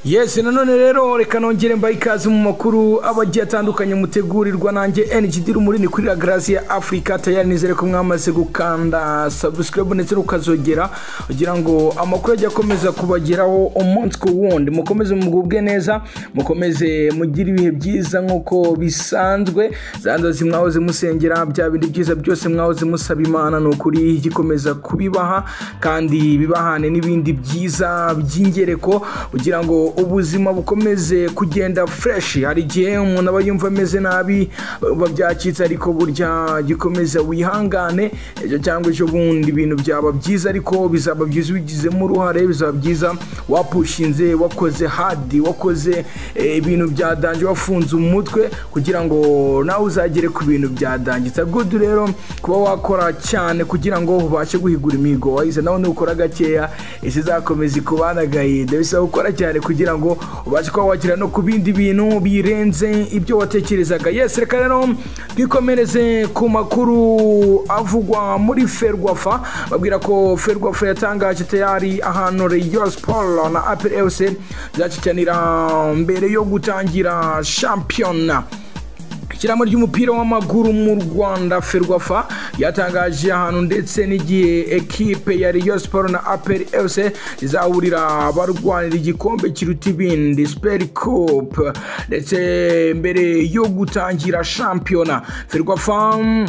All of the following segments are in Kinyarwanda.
yesi nanone rero reka nongere mbaye ikaze mu makuru abagiye atandukanye mutegurirwa nanjye NGD rumuri ni kuri Grace ya Africa tayari nizere ko mwamaze gukanda subscribe ndetse ukazogera kugira ngo amakuru ajya akomeza kubageraho umunsi ku wundi mukomeze mugubwe neza mukomeze mugire ibihe byiza nkuko bisanzwe za nzozi mwahoze musengera bya bindi byiza byose mwahoze musaba imana ni ukuri gikomeza kubibaha kandi bibahane n'ibindi byiza by'ingereko kugira ngo ubuzima bukomeze kugenda fresh hari igihe umuntu aba yumva ameze nabi biba byacitse ariko burya gikomeza wihangane ejo cyangwa ejo bundi ibintu byaba byiza ariko bizaba byiza ubigizemo uruhare bizaba byiza wapushinze wakoze hadi wakoze eh, ibintu byadanje wafunze umutwe kugira ngo nawe uzagere ku bintu byadangitse good rero kuba wakora cyane kugira ngo ubashe guhigura imihigo wahize nawe nukora gakeya isizakomeza ikubanagaye bisaba gukora cyane kugira ngo ubashe kuba wagera no ku bindi bintu birenze ibyo watekerezaga yes reka rero twikomereze ku makuru avugwa muri ferwafa babwira ko ferwafa yatangaje tayari ahantu Rayon Sport na APR FC byakicanira mbere yo gutangira shampiyona ishyirahamwe ry'umupira w'amaguru mu rwanda ferwafa yatangaje ahantu ndetse n'igihe ekipe ya Rayon Sport na APR FC izahurira barwanira igikombe kiruta ibindi Super Cup ndetse mbere yo gutangira shampiyona ferwafa mm,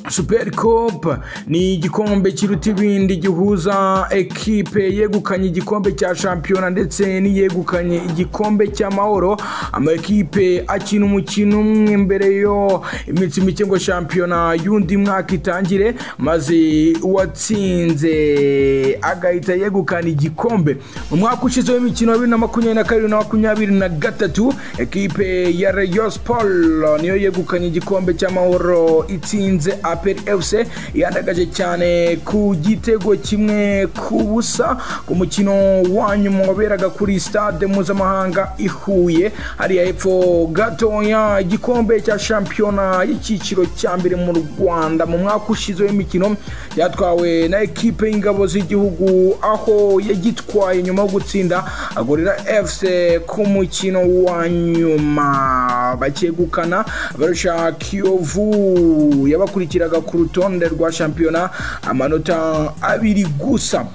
Super Cup ni igikombe kiruta ibindi gihuza ekipe yegukanye igikombe cya shampiyona ndetse n'iyegukanye igikombe cy'amahoro amakipe akina umukino umwe mbere yo iminsi mike ngo shampiyona y'undi mwaka itangire maze uwatsinze agahita yegukana igikombe mu mwaka ushize w'imikino ya bibiri na makumyabiri na kabiri na makumyabiri na gatatu ekipe ya Rayon Sport niyo yegukanye igikombe cy'amahoro itsinze apel fc yandagaje cyane ku gitego kimwe ku busa ku mukino wanyuma waberaga kuri stade mpuzamahanga i huye hariya hepfo gatoya igikombe cya shampiyona y'icyiciro cya mbere mu rwanda mu mwaka ushize w'imikino yatwawe na ekipe y'ingabo z'igihugu aho yagitwaye nyuma yo gutsinda agorera fc ku mukino wa nyuma bakegukana barusha kiyovu yabakurikiye bakurikiraga ku rutonde rwa shampiyona amanota abiri gusa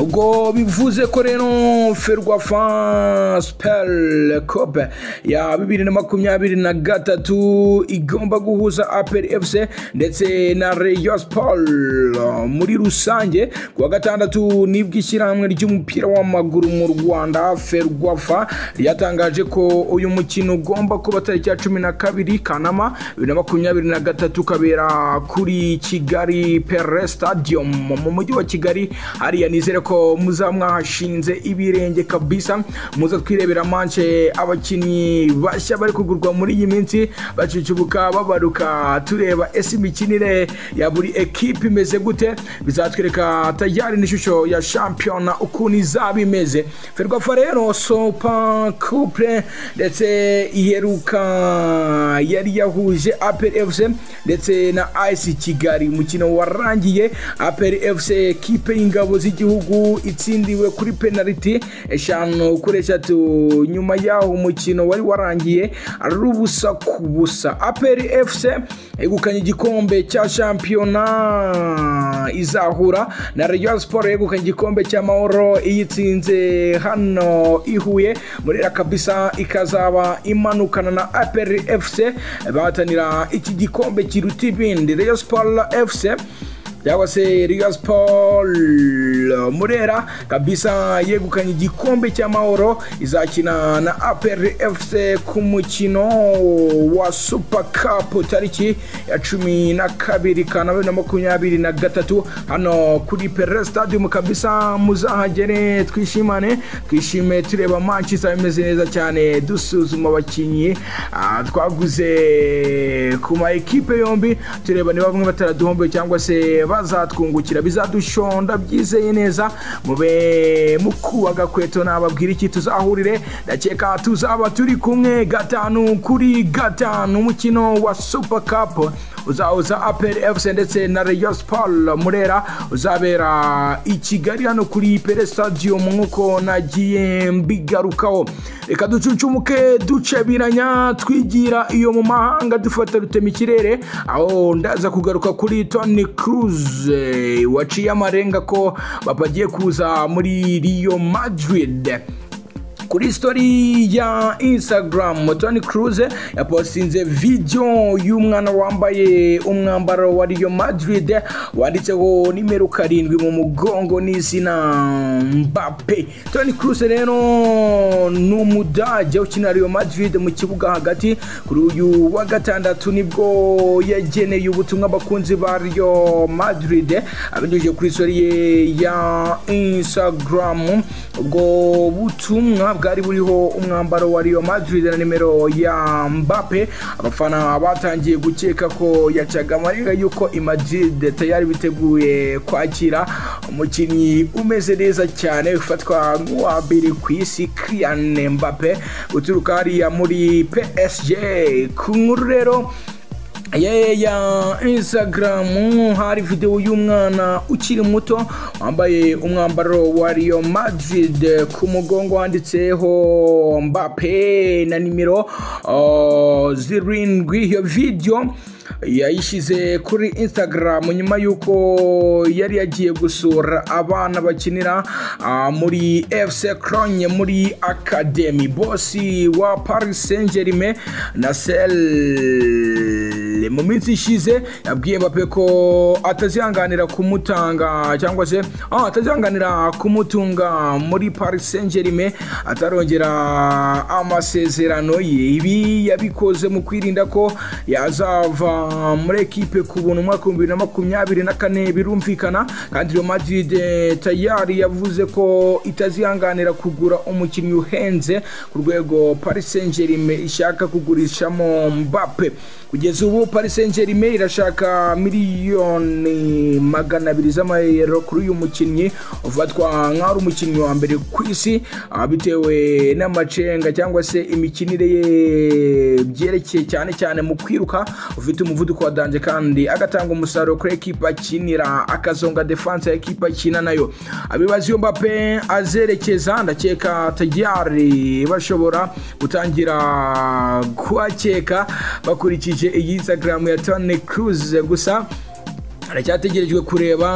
ubwo bivuze ko rero ferwafa siperi kope ya bibiri na makumyabiri na gatatu igomba guhuza aperi efuse ndetse na reyo siporo muri rusange ku wa gatandatu nibwo ishyirahamwe ry'umupira w'amaguru mu rwanda ferwafa ryatangaje ko uyu mukino ugomba kuba tariki ya cumi na kabiri kanama bibiri na makumyabiri na gatatu ukabera kuri kigali pere stadium mu mujyi wa kigali hariya nizere ko muza mwahashinze ibirenge kabisa muza twirebera manche abakinnyi bashya bari kugurwa muri iyi minsi bacucubuka babaruka tureba ese imikinire ya buri ekipe imeze gute bizatwereka tayari n'ishusho ya shampiyona ukuntu izaba imeze ferwafa rero sopa couple ndetse iheruka yari yahuje apel fc ndetse na ice kigali umukino warangiye apel fc ekipe y'ingabo z'igihugu gihugu itsindiwe kuri penaliti eshanu kuri eshatu nyuma y'aho umukino wari warangiye ari ubusa ku busa aperi efuse yegukanye igikombe cya shampiyona izahura na reyo siporo yegukanye igikombe cy'amahoro iyitsinze hano ihuye muri rakabisa ikazaba imanukana na aperi efuse bahatanira iki gikombe kiruta ibindi reyo siporo efuse cyangwa se Real Sport Murera kabisa yegukanye igikombe cy'amahoro izakina na APR FC ku mukino wa Super Cup tariki ya cumi na kabiri kana bibiri na makumyabiri na gatatu hano kuri Pere Stadium kabisa muzahagere twishimane twishime tureba match izaba imeze neza cyane dusuzuma abakinnyi ah, twaguze ku ma ekipe yombi tureba niba bamwe bataraduhombe cyangwa se bazatwungukira bizadushonda byizeye neza neza mube mukubaga kweto nababwira iki tuzahurire ndakeka tuzaba turi kumwe gatanu kuri gatanu umukino wa super cup uzahuza aperi efuse ndetse na reyo siporo murera uzabera i kigali hano kuri pere sitadiyo nk'uko nagiye mbigarukaho reka ducucumuke ducebiranya twigira iyo mu mahanga dufata rutema ikirere aho ndaza kugaruka kuri toni kuruze waciye amarenga ko papa agiye kuza muri riyo madiride kuri story ya instagram tony cruz yapostinze video y'umwana wambaye umwambaro wa Real Madrid wanditseho nimero karindwi mu mugongo n'izina Mbappe Toni Kroos rero ni umudage ukina Real Madrid mu kibuga hagati kuri uyu wa gatandatu nibwo yageneye ubutumwa abakunzi ba Real Madrid abinyujije kuri story ye ya Instagram ubwo butumwa bwari buriho umwambaro wa Real Madrid na nimero ya Mbappe abafana batangiye gukeka ko yacaga amarenga yuko i Madrid tayari biteguye kwakira umukinnyi umeze neza cyane ufatwa nk'uwa mbere ku isi Kylian Mbappe uturuka hariya muri PSG ku nkuru rero ye ya instagram hari videwo y'umwana ukiri muto wambaye umwambaro wa Real Madrid ku mugongo wanditseho Mbappe na nimero uh, zirindwi iyo video yayishyize kuri instagram nyuma y'uko yari yagiye gusura abana bakinira uh, muri fc cronye muri academy bosi wa paris saint germain na sel mu minsi ishize yabwiye bape ko atazihanganira kumutanga cyangwa se ah, atazihanganira kumutunga muri paris saint germain atarongera amasezerano ye ibi yabikoze mu kwirinda ko yazava muri ekipe ku buntu umwaka w'ibihumbi bibiri na makumyabiri na kane birumvikana kandi real madrid tayari yavuze ko itazihanganira kugura umukinnyi uhenze ku rwego paris saint germain ishaka kugurishamo mbappe kugeza ubu paris saint germain irashaka miliyoni magana abiri z'amayero kuri uyu mukinnyi ufatwa nk'ari umukinnyi wa mbere ku isi bitewe n'amacenga cyangwa se imikinire ye byerekeye cyane cyane mu kwiruka ufite umuvuduko wa danje kandi agatanga umusaruro kuri ekipa akinira akazonga defanse ya ekipa akina nayo abibaza iyo mbappe azerekeza ndakeka tayari bashobora gutangira kuhakeka bakurikije iyi instagram ya tony cruz gusa aracyategerejwe kureba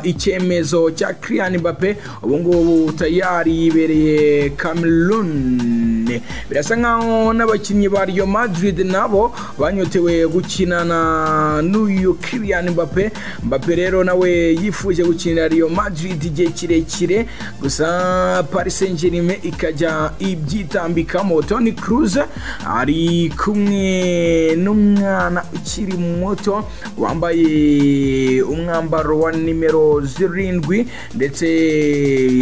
uh, icyemezo cya Kylian Mbappe ubungubu tayari yibereye Cameroon birasa nkaho n'abakinnyi ba Real Madrid nabo banyotewe gukinana n'uyu Kylian Mbappe Mbappe rero nawe yifuje gukinira Real Madrid igihe kirekire gusa Paris Saint-Germain ikajya ibyitambikamo Toni Kroos ari kumwe n'umwana ukiri muto wambaye umwambaro wa nimero zirindwi ndetse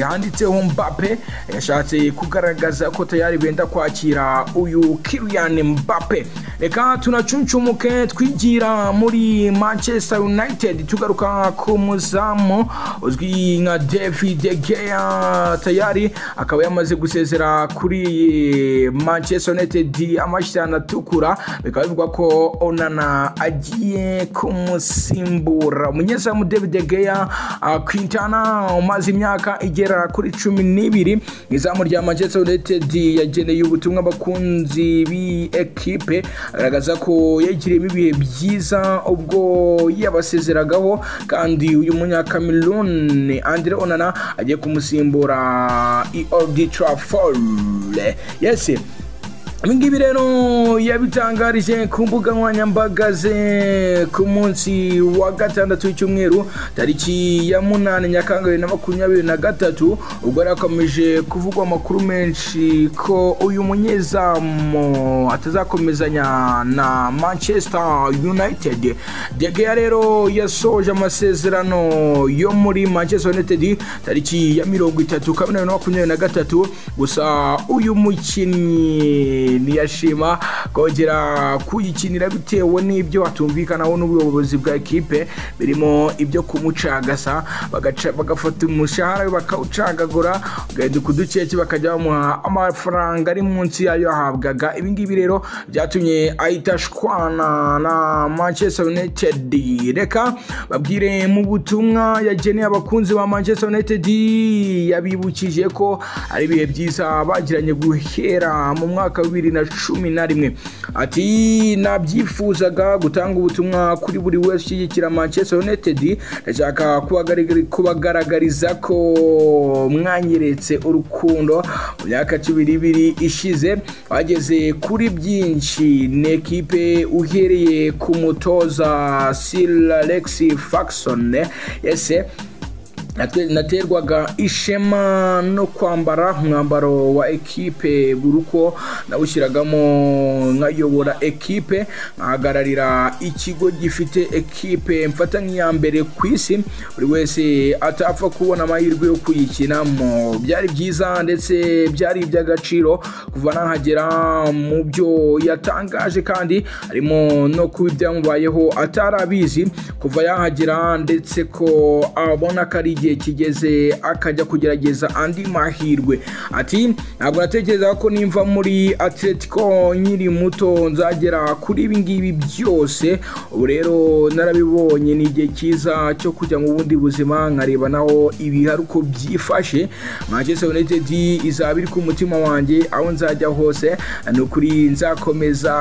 handitseho Mbappe yashatse kugaragaza ko tayari benda kwakira uyu Kylian Mbappe reka tunacuncumuke twigira muri Manchester United tugaruka ku muzamu uzwi nka David Gea tayari akaba yamaze gusezera kuri Manchester United amashyirana atukura bikaba bivugwa ko Onana agiye kumusaba gusimbura umunyezamu david geya kwintana umaze imyaka igera kuri cumi n'ibiri izamu rya manchester united yageneye ubutumwa abakunzi b'ikipe agaragaza ko yagiriyemo ibihe byiza ubwo yabasezeragaho kandi uyu munyakameruni andre onana agiye kumusimbura i ordi trafford yesi ibingibi rero yabitangarije ku mbuga nkoranyambaga ze ku munsi wa gatandatu w'icyumweru tariki ya munani nyakanga bibiri na makumyabiri na gatatu ubwo yari akomeje kuvugwa amakuru menshi ko uyu munyezamu atazakomezanya na manchester united degeya rero yasoje amasezerano yo muri manchester united tariki ya mirongo itatu kabiri na makumyabiri na gatatu gusa uyu mukinnyi niyashima kongera kuyikinira bitewe n'ibyo batumvikanaho n'ubuyobozi bwa ekipe birimo ibyo kumucagasa bagaca- bagafata umushahara we bakawucagagura ugahinduka uduceke bakajya bamuha amafaranga ari munsi yayo yahabwaga ibi ngibi rero byatumye ahita ashwana na manchester united reka babwire mu butumwa yageneye abakunzi ba manchester united yabibukije ko ari ibihe byiza bagiranye guhera mu mwaka wa bibiri na cumi na rimwe ati nabyifuzaga gutanga ubutumwa kuri buri wese ushyigikira manchester united ndashaka kubagaragari- kubagaragariza ko mwanyeretse urukundo mu myaka cumi ibiri ishize bageze kuri byinshi ni ekipe uhereye ku mutoza sir alex faxon yese Nate- naterwaga ishema no kwambara umwambaro wa ekipe buri uko nawushyiragamo nkayobora ekipe nkahagararira ikigo gifite ekipe mfata nk'iya mbere ku isi buri wese atapfa kubona amahirwe yo kuyikinamo byari byiza ndetse byari iby'agaciro kuva nahagera mu byo yatangaje kandi harimo no kuba ibyamubayeho atarabizi kuva yahagera ndetse ko abona ko ari igihe kigeze akajya kugerageza andi mahirwe ati ntabwo natekereza ko nimva muri atletico nkiri muto nzagera kuri ibi ngibi byose ubu rero narabibonye ni igihe cyiza cyo kujya mu bundi buzima nkareba naho ibihari uko byifashe manchester united izaba iri ku mutima wanjye aho nzajya hose ni ukuri nzakomeza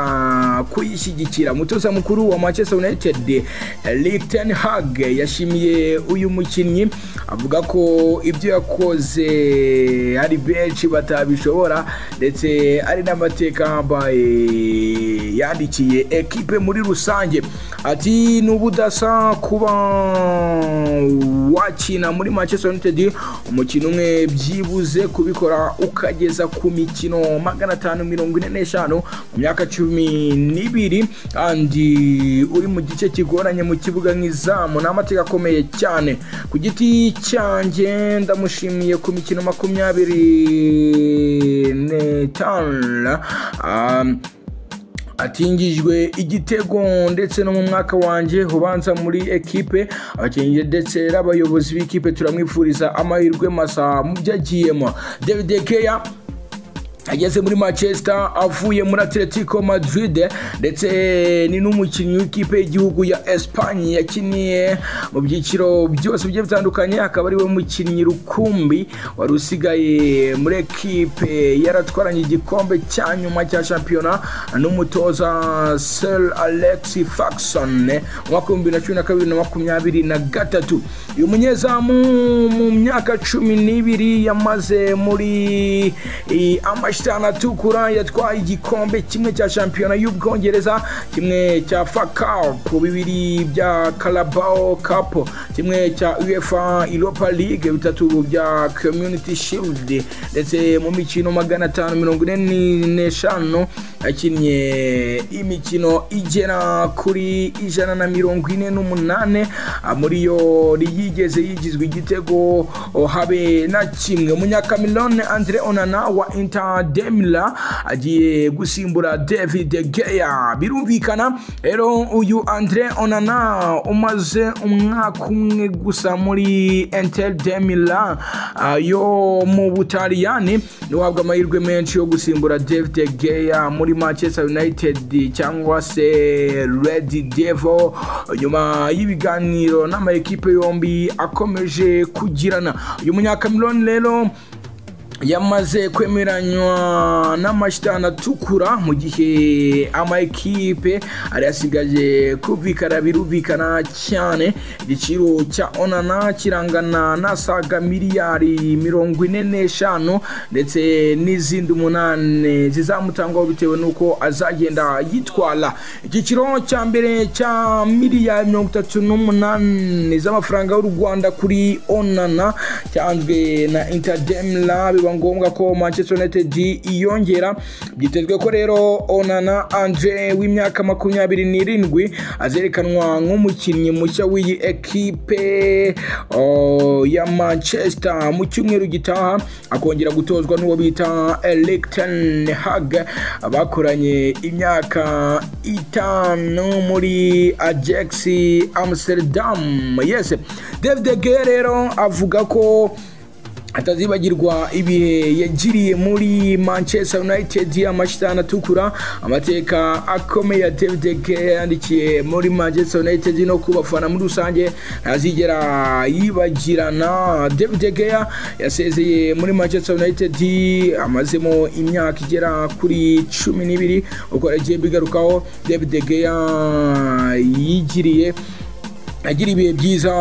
kuyishyigikira umutoza mukuru wa manchester united Erik ten Hag yashimiye uyu mukinnyi avuga ko ibyo yakoze ari benshi batabishobora ndetse ari n'amateka yambaye yandikiye ekipe muri rusange ati ni ubudasa kuba wakina muri manchester united umukino umwe byibuze kubikora ukageza ku mikino magana atanu mirongo ine n'eshanu mu myaka cumi n'ibiri kandi uri mu gice kigoranye mu kibuga nk'izamu ni amateka akomeye cyane ku giti cyanjye ndamushimiye ku mikino makumyabiri n'itanu um, atingijwe igitego ndetse no mu mwaka wanjye ubanza muri ekipe abakinnyi ndetse n'abayobozi b'ikipe turamwifuriza amahirwe masa mu byo agiyemo david keya ageze muri manchester avuye muri atletico madrid ndetse ni n'umukinnyi w'ikipe y'igihugu ya espanye yakiniye mu byiciro byose bigiye bitandukanye akaba ariwe mukinnyi rukumbi wari usigaye muri ekipe yaratwaranye igikombe cya nyuma cya shampiyona n'umutoza sir alex faxon mu mwaka w'ibihumbi bibiri na cumi na kabiri na makumyabiri na gatatu uyu munyezamu mu myaka cumi n'ibiri yamaze muri i- amashyitani atukura yatwaye igikombe kimwe cya shampiyona y'ubwongereza kimwe cya fa cup bibiri bya carabao cup kimwe cya uefa europa league bitatu bya community shield ndetse mu mikino magana atanu mirongo ine n'eshanu yakinnye imikino igera kuri ijana na mirongo ine n'umunane Ah, muri yo yigeze yigizwe igitego oh, habe na kimwe umunyakamerone andre onana wa inter demila agiye gusimbura david geya birumvikana rero uyu andre onana umaze umwaka umwe gusa muri inter demila yo mu butaliyani ntiwahabwa amahirwe menshi yo gusimbura david geya muri manchester united cyangwa se red devil nyuma y'ibiganiro n'amakipe yombi akomeje kugirana uyu munyakamerone rero yamaze kwemeranywa n'amashyitani atukura mu gihe ama ekipe ari asigaje kumvikana birumvikana cyane igiciro cya onana kirangana n'asaga miliyari mirongo ine n'eshanu ndetse n'izindi umunani zizamutangwaho bitewe n'uko azagenda yitwara igiciro cya mbere cya miliyari mirongo itatu n'umunani z'amafaranga y'u rwanda kuri onana cyanzwe na interdemla biba biba ngombwa ko manchester united yiyongera byitezwe ko rero onana andre w'imyaka makumyabiri n'irindwi azerekanwa nk'umukinnyi mushya w'iyi ekipe oh, ya manchester mu cyumweru gitaha akongera gutozwa n'uwo bita eric ten hag bakoranye imyaka itanu muri ajax amsterdam yes david de rero avuga ko atazibagirwa ibihe yagiriye muri manchester united amashyitani atukura amateka akomeye ya david de yandikiye muri manchester united no kubafana muri rusange ntazigera yibagirana david de yasezeye muri manchester united amazemo imyaka igera kuri cumi n'ibiri uko yagiye bigarukaho david de yigiriye agira ibihe byiza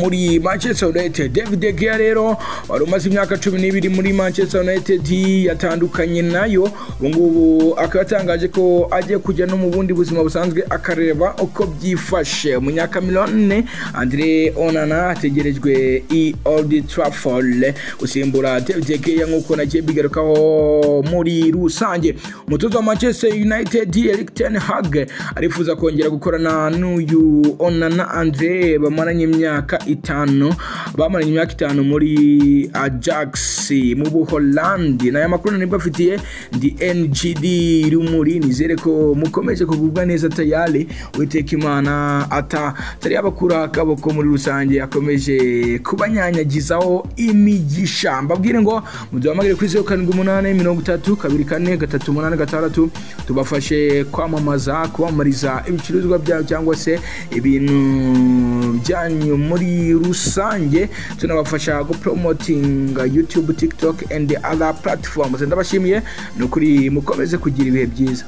muri manchester united david de gea rero wari umaze imyaka cumi n'ibiri muri manchester united yatandukanye nayo ubungubu akaba yatangaje ko agiye kujya no mu bundi buzima busanzwe akareba uko byifashe munyakamirone andre onana ategerejwe i old trafford gusimbura david de gea nk'uko nagiye bigarukaho muri rusange umutoza wa manchester united eric ten hag arifuza kongera gukorana n'uyu onana andre Andre bamaranye imyaka itanu bamaranye imyaka itanu muri Ajax mu Buholandi naya makuru nibwo afitiye ndi NGD rumuri nizere ko mukomeje kugubwa neza tayari witeka imana ata tari yabakura akaboko muri rusange akomeje kubanyanyagizaho imigisha mbabwire ngo muduhamagare kuri zeru karindwi umunani mirongo itatu kabiri kane gatatu umunani gatandatu tubafashe kwamamaza kubamamariza ibicuruzwa byabo cyangwa se ibintu byanyu muri rusange tunabafasha gupromotinga youtube tiktok and other platforms ndabashimiye ni ukuri mukomeze kugira ibihe byiza